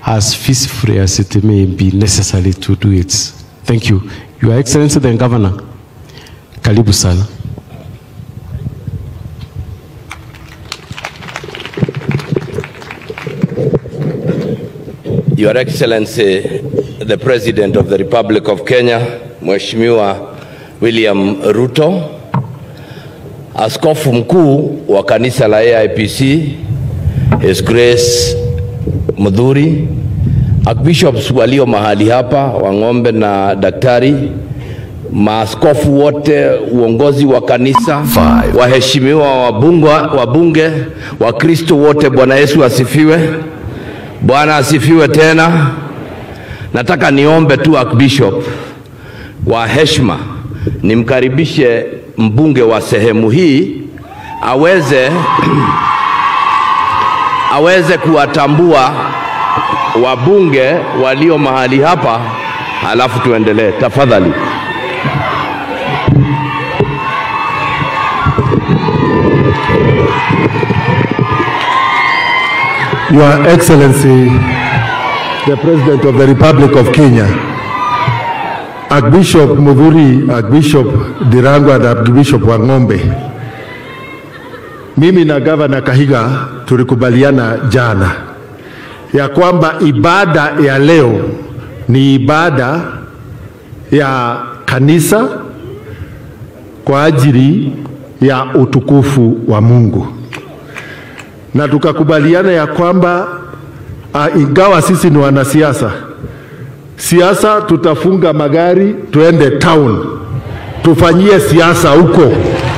as peacefully as it may be necessary to do it. Thank you. Your Excellency the Governor, karibu sana. Your Excellency, the President of the Republic of Kenya, Mheshimiwa William Ruto, Askofu Mkuu wa kanisa la AIPC, His Grace Mudhuri, Archbishops walio mahali hapa, Wang'ombe na daktari, maaskofu wote, uongozi wa kanisa, waheshimiwa wabunge, wabunge, Wakristo wote, Bwana Yesu asifiwe. Bwana asifiwe tena. Nataka niombe tu Archbishop wa heshima nimkaribishe mbunge wa sehemu hii aweze aweze kuwatambua wabunge walio mahali hapa, halafu tuendelee tafadhali. Your Excellency, the President of the Republic of Kenya, Archbishop Mudhuri, Archbishop Dirangwa na Archbishop Wang'ombe, mimi na Gavana Kahiga tulikubaliana jana ya kwamba ibada ya leo ni ibada ya kanisa kwa ajili ya utukufu wa Mungu na tukakubaliana ya kwamba uh, ingawa sisi ni wanasiasa, siasa tutafunga magari tuende town tufanyie siasa huko,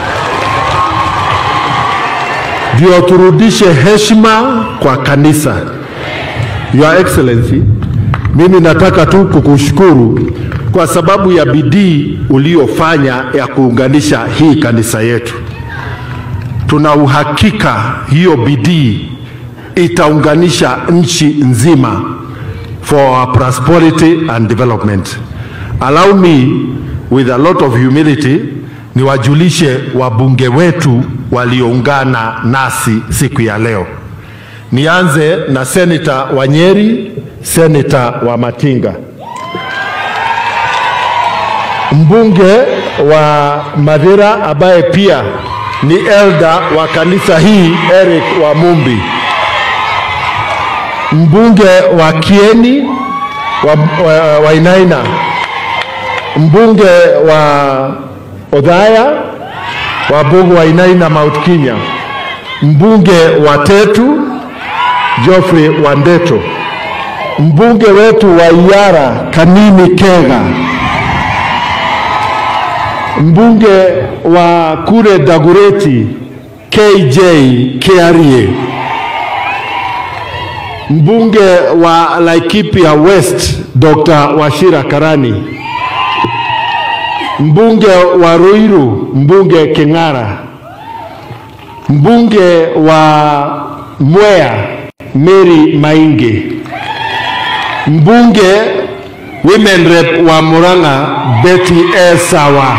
ndio turudishe heshima kwa kanisa. Your Excellency, mimi nataka tu kukushukuru kwa sababu ya bidii uliofanya ya kuunganisha hii kanisa yetu tuna uhakika hiyo bidii itaunganisha nchi nzima for our prosperity and development. Allow me with a lot of humility niwajulishe wabunge wetu walioungana nasi siku ya leo. Nianze na Seneta wa Nyeri, Seneta wa Matinga, mbunge wa Madhira ambaye pia ni elda wa kanisa hii Eric Wamumbi, mbunge wa Kieni wa, wa, wa Inaina, mbunge wa Odhaya, wabunge wa Inaina Mount Kenya, mbunge wa Tetu Geoffrey Wandeto, mbunge wetu wa Iyara Kanini Kega, mbunge wa kule Dagureti KJ Kiarie, mbunge wa Laikipia West Dr. Washira Karani, mbunge wa Ruiru mbunge King'ara, mbunge wa Mwea Mary Mainge, mbunge women rep wa Murang'a Betty Esawa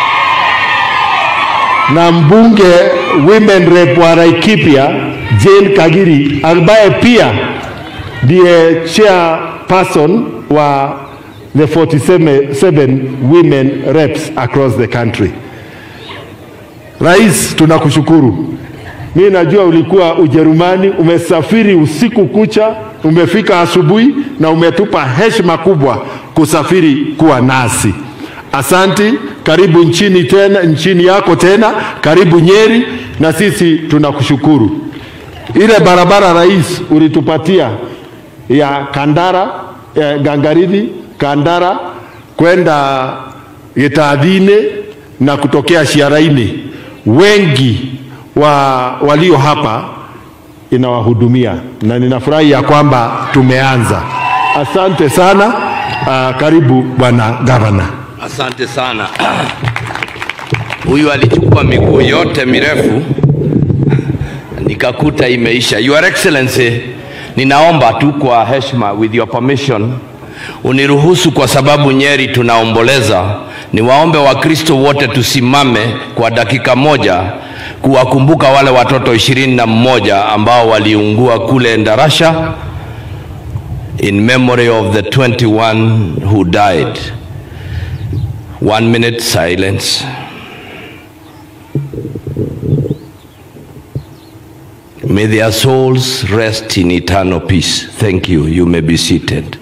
na mbunge women rep wa Laikipia Jane Kagiri ambaye pia ndiye chairperson wa the 47 women reps across the country. Rais, tunakushukuru. Mimi najua ulikuwa Ujerumani, umesafiri usiku kucha, umefika asubuhi na umetupa heshima kubwa kusafiri kuwa nasi. Asanti, karibu nchini tena, nchini yako tena, karibu Nyeri, na sisi tunakushukuru. Ile barabara rais ulitupatia ya Kandara eh, Gangaridhi Kandara kwenda Gitadhine na kutokea Shiaraini, wengi wa walio hapa inawahudumia na ninafurahi ya kwamba tumeanza. Asante sana. Uh, karibu bwana gavana. Asante sana. Huyu alichukua miguu yote mirefu nikakuta imeisha. Your Excellency, ninaomba tu kwa heshima, with your permission, uniruhusu kwa sababu Nyeri tunaomboleza, niwaombe Wakristo wote tusimame kwa dakika moja kuwakumbuka wale watoto ishirini na mmoja ambao waliungua kule Ndarasha in memory of the 21 who died. One minute silence. May their souls rest in eternal peace. Thank you. You may be seated.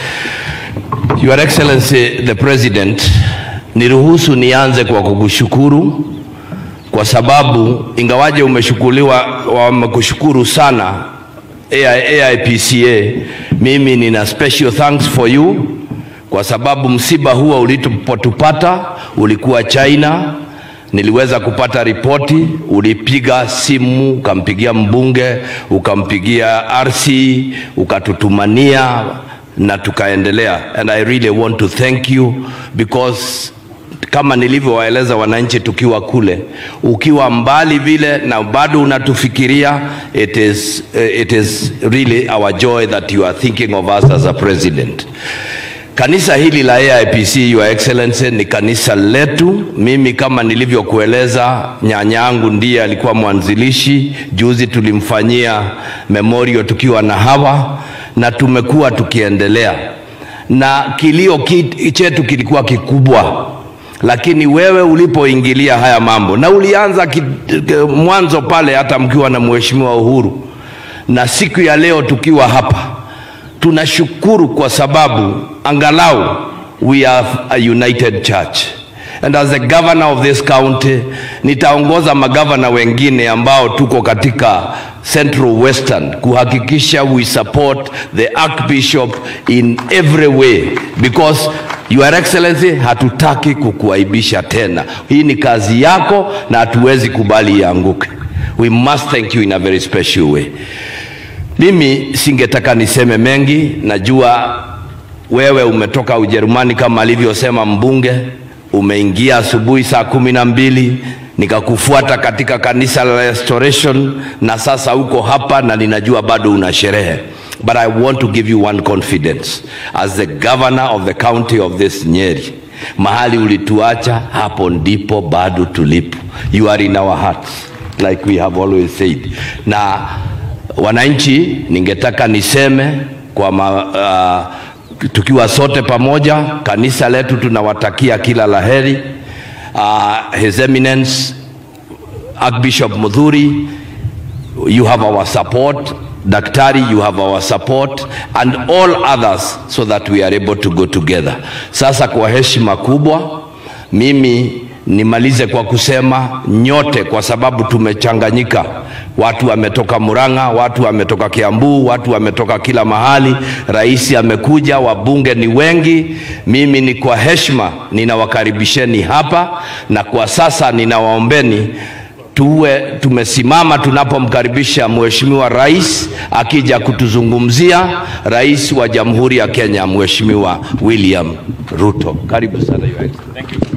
Your Excellency the President, niruhusu nianze kwa kukushukuru kwa sababu ingawaje umeshukuliwa wamekushukuru sana AI, AIPCA, mimi nina special thanks for you kwa sababu msiba huo ulipotupata ulikuwa China. Niliweza kupata ripoti, ulipiga simu ukampigia mbunge, ukampigia RC, ukatutumania na tukaendelea, and I really want to thank you because kama nilivyowaeleza wananchi tukiwa kule, ukiwa mbali vile na bado unatufikiria, it is, uh, it is really our joy that you are thinking of us as a president. Kanisa hili la AIPC Your Excellency ni kanisa letu. Mimi kama nilivyokueleza, nyanyangu ndiye alikuwa mwanzilishi. Juzi tulimfanyia memorial tukiwa na hawa na tumekuwa tukiendelea, na kilio ki- chetu kilikuwa kikubwa lakini wewe ulipoingilia haya mambo na ulianza ki, mwanzo pale hata mkiwa na mheshimiwa Uhuru, na siku ya leo tukiwa hapa tunashukuru kwa sababu angalau we are a united church and as the governor of this county nitaongoza magavana wengine ambao tuko katika central western kuhakikisha we support the archbishop in every way because your excellency hatutaki kukuaibisha tena hii ni kazi yako na hatuwezi kubali ianguke we must thank you in a very special way mimi singetaka niseme mengi, najua wewe umetoka Ujerumani kama alivyosema mbunge, umeingia asubuhi saa kumi na mbili nikakufuata katika kanisa la Restoration na sasa uko hapa na ninajua bado una sherehe. But I want to give you one confidence as the governor of the county of this Nyeri. Mahali ulituacha hapo ndipo bado tulipo. You are in our hearts like we have always said. Na wananchi, ningetaka niseme kwa ma, uh, tukiwa sote pamoja, kanisa letu tunawatakia kila laheri. Uh, His Eminence Archbishop Mudhuri, you have our support. Daktari, you have our support and all others so that we are able to go together. Sasa kwa heshima kubwa, mimi nimalize kwa kusema nyote, kwa sababu tumechanganyika. Watu wametoka Murang'a, watu wametoka Kiambu, watu wametoka kila mahali. Rais amekuja, wabunge ni wengi. Mimi ni kwa heshima ninawakaribisheni hapa, na kwa sasa ninawaombeni tuwe tumesimama tunapomkaribisha Mheshimiwa Rais akija kutuzungumzia, Rais wa Jamhuri ya Kenya Mheshimiwa William Ruto. Karibu sana Your Excellency.